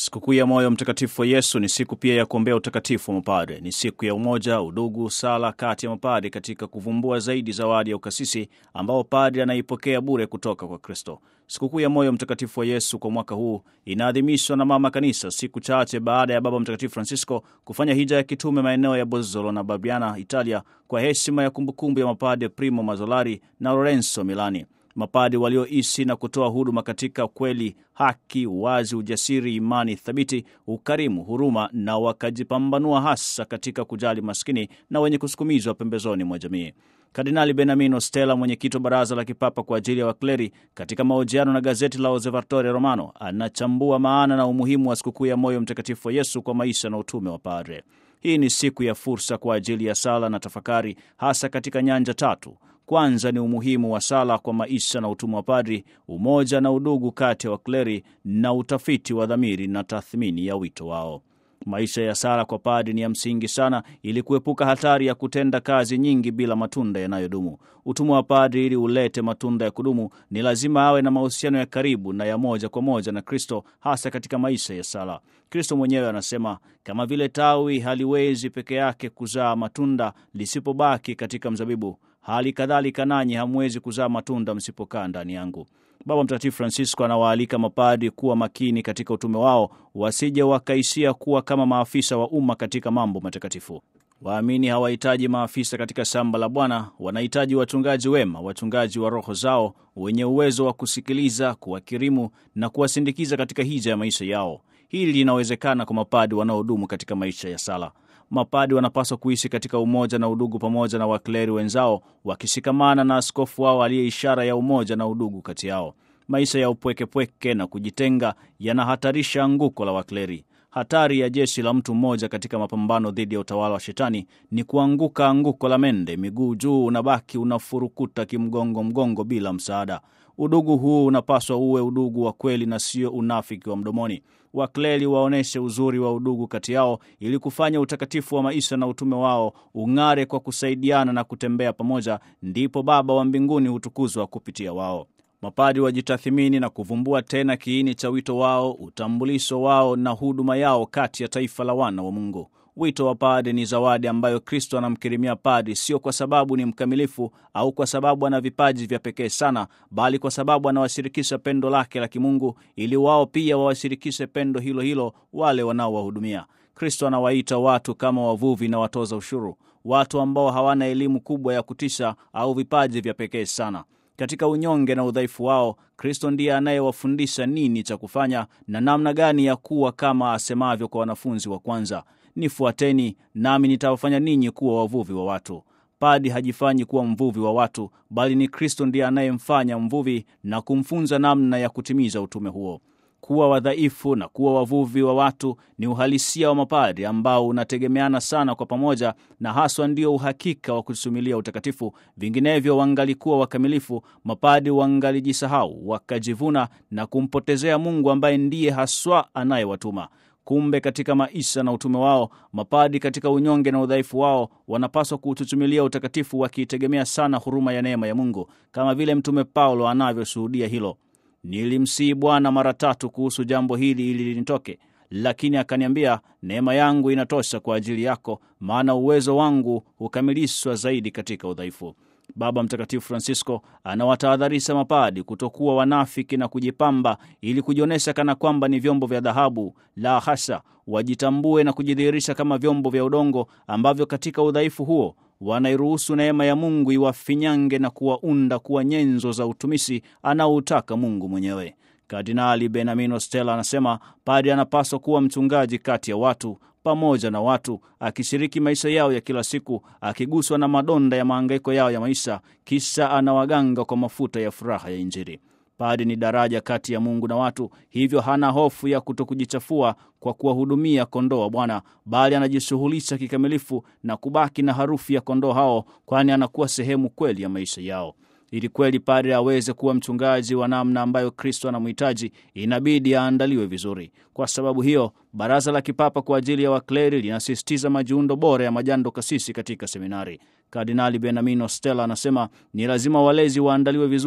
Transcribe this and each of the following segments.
Sikukuu ya Moyo Mtakatifu wa Yesu ni siku pia ya kuombea utakatifu wa mapadre. Ni siku ya umoja, udugu, sala kati ya mapadre katika kuvumbua zaidi zawadi ya ukasisi ambao padre anaipokea bure kutoka kwa Kristo. Sikukuu ya Moyo Mtakatifu wa Yesu kwa mwaka huu inaadhimishwa na Mama Kanisa siku chache baada ya Baba Mtakatifu Francisco kufanya hija ya kitume maeneo ya Bozzolo na Barbiana, Italia, kwa heshima ya kumbukumbu ya mapadre Primo Mazzolari na Lorenzo Milani mapadi walioishi na kutoa huduma katika kweli, haki, uwazi, ujasiri, imani thabiti, ukarimu, huruma na wakajipambanua hasa katika kujali maskini na wenye kusukumizwa pembezoni mwa jamii. Kardinali Benamino Stella, mwenyekiti wa Baraza la Kipapa kwa ajili ya Wakleri, katika mahojiano na gazeti la Osservatore Romano, anachambua maana na umuhimu wa sikukuu ya Moyo Mtakatifu wa Yesu kwa maisha na utume wa padre. Hii ni siku ya fursa kwa ajili ya sala na tafakari, hasa katika nyanja tatu. Kwanza ni umuhimu wa sala kwa maisha na utumwa wa padri, umoja na udugu kati ya wakleri, na utafiti wa dhamiri na tathmini ya wito wao. Maisha ya sala kwa padri ni ya msingi sana ili kuepuka hatari ya kutenda kazi nyingi bila matunda yanayodumu. Utumwa wa padri, ili ulete matunda ya kudumu, ni lazima awe na mahusiano ya karibu na ya moja kwa moja na Kristo, hasa katika maisha ya sala. Kristo mwenyewe anasema, kama vile tawi haliwezi peke yake kuzaa matunda lisipobaki katika mzabibu, hali kadhalika nanyi hamwezi kuzaa matunda msipokaa ndani yangu. Baba Mtakatifu Francisco anawaalika mapadi kuwa makini katika utume wao, wasije wakaishia kuwa kama maafisa wa umma katika mambo matakatifu. Waamini hawahitaji maafisa katika shamba la Bwana, wanahitaji wachungaji wema, wachungaji wa roho zao, wenye uwezo wa kusikiliza, kuwakirimu na kuwasindikiza katika hija ya maisha yao. Hili linawezekana kwa mapadi wanaodumu katika maisha ya sala. Mapadi wanapaswa kuishi katika umoja na udugu pamoja na wakleri wenzao, wakishikamana na askofu wao aliye ishara ya umoja na udugu kati yao. Maisha ya upwekepweke na kujitenga yanahatarisha anguko la wakleri. Hatari ya jeshi la mtu mmoja katika mapambano dhidi ya utawala wa Shetani ni kuanguka anguko la mende, miguu juu, unabaki unafurukuta kimgongo mgongo bila msaada. Udugu huu unapaswa uwe udugu wa kweli na sio unafiki wa mdomoni. Wakleri waonyeshe uzuri wa udugu kati yao ili kufanya utakatifu wa maisha na utume wao ung'are kwa kusaidiana na kutembea pamoja, ndipo Baba wa mbinguni hutukuzwa kupitia wao. Mapadi wajitathimini na kuvumbua tena kiini cha wito wao, utambulisho wao na huduma yao kati ya taifa la wana wa Mungu. Wito wa padi ni zawadi ambayo Kristo anamkirimia padi, sio kwa sababu ni mkamilifu au kwa sababu ana vipaji vya pekee sana, bali kwa sababu anawashirikisha pendo lake la kimungu, ili wao pia wawashirikishe pendo hilo hilo wale wanaowahudumia. Kristo anawaita watu kama wavuvi na watoza ushuru, watu ambao hawana elimu kubwa ya kutisha au vipaji vya pekee sana. Katika unyonge na udhaifu wao, Kristo ndiye anayewafundisha nini cha kufanya na namna gani ya kuwa, kama asemavyo kwa wanafunzi wa kwanza, nifuateni nami nitawafanya ninyi kuwa wavuvi wa watu. Padi hajifanyi kuwa mvuvi wa watu, bali ni Kristo ndiye anayemfanya mvuvi na kumfunza namna ya kutimiza utume huo. Kuwa wadhaifu na kuwa wavuvi wa watu ni uhalisia wa mapadi ambao unategemeana sana kwa pamoja, na haswa ndio uhakika wa kusumilia utakatifu. Vinginevyo wangalikuwa wakamilifu, mapadi wangalijisahau, wakajivuna na kumpotezea Mungu ambaye ndiye haswa anayewatuma. Kumbe katika maisha na utume wao, mapadi katika unyonge na udhaifu wao wanapaswa kuututumilia utakatifu, wakiitegemea sana huruma ya neema ya Mungu, kama vile Mtume Paulo anavyoshuhudia hilo. Nilimsihi Bwana mara tatu kuhusu jambo hili ili linitoke, lakini akaniambia, neema yangu inatosha kwa ajili yako, maana uwezo wangu hukamilishwa zaidi katika udhaifu. Baba Mtakatifu Francisco anawatahadharisha mapadi kutokuwa wanafiki na kujipamba ili kujionyesha kana kwamba ni vyombo vya dhahabu. La hasha, wajitambue na kujidhihirisha kama vyombo vya udongo ambavyo katika udhaifu huo wanairuhusu neema ya Mungu iwafinyange na kuwaunda kuwa nyenzo za utumishi anaoutaka Mungu mwenyewe. Kardinali Benamino Stella anasema padi anapaswa kuwa mchungaji kati ya watu, pamoja na watu, akishiriki maisha yao ya kila siku, akiguswa na madonda ya mahangaiko yao ya maisha, kisha anawaganga kwa mafuta ya furaha ya Injili. Padi ni daraja kati ya Mungu na watu, hivyo hana hofu ya kutokujichafua kwa kuwahudumia kondoo wa Bwana, bali anajishughulisha kikamilifu na kubaki na harufu ya kondoo hao, kwani anakuwa sehemu kweli ya maisha yao. Ili kweli padre aweze kuwa mchungaji wa namna ambayo Kristo anamhitaji, inabidi aandaliwe vizuri. Kwa sababu hiyo, Baraza la Kipapa kwa ajili ya Wakleri linasisitiza majiundo bora ya majando kasisi katika seminari. Kardinali Benamino Stella anasema ni lazima walezi waandaliwe vizuri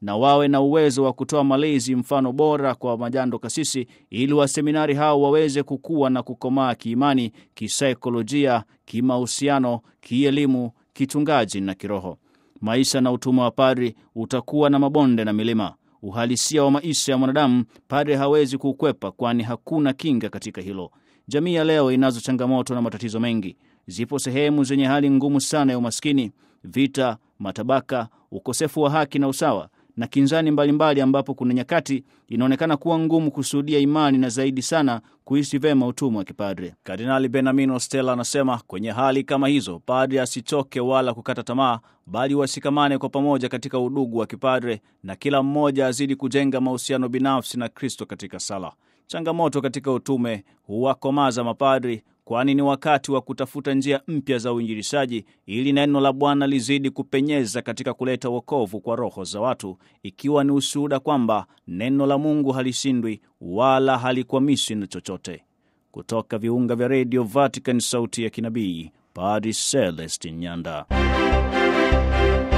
na wawe na uwezo wa kutoa malezi mfano bora kwa majando kasisi, ili waseminari hao waweze kukua na kukomaa kiimani, kisaikolojia, kimahusiano, kielimu, kichungaji na kiroho. Maisha na utumwa wa padri utakuwa na mabonde na milima. Uhalisia wa maisha ya mwanadamu padri hawezi kuukwepa, kwani hakuna kinga katika hilo. Jamii ya leo inazo changamoto na matatizo mengi. Zipo sehemu zenye hali ngumu sana ya umaskini, vita, matabaka, ukosefu wa haki na usawa na kinzani mbalimbali mbali, ambapo kuna nyakati inaonekana kuwa ngumu kushuhudia imani na zaidi sana kuishi vema utumwa wa kipadre. Kardinali Benamino Stella anasema kwenye hali kama hizo, padre asichoke wala kukata tamaa, bali wasikamane kwa pamoja katika udugu wa kipadre, na kila mmoja azidi kujenga mahusiano binafsi na Kristo katika sala. Changamoto katika utume huwakomaza mapadri kwani ni wakati wa kutafuta njia mpya za uinjilishaji ili neno la Bwana lizidi kupenyeza katika kuleta wokovu kwa roho za watu, ikiwa ni ushuhuda kwamba neno la Mungu halishindwi wala halikwamishwi na chochote. Kutoka viunga vya redio Vatican, sauti ya kinabii, Padri Celestin Nyanda.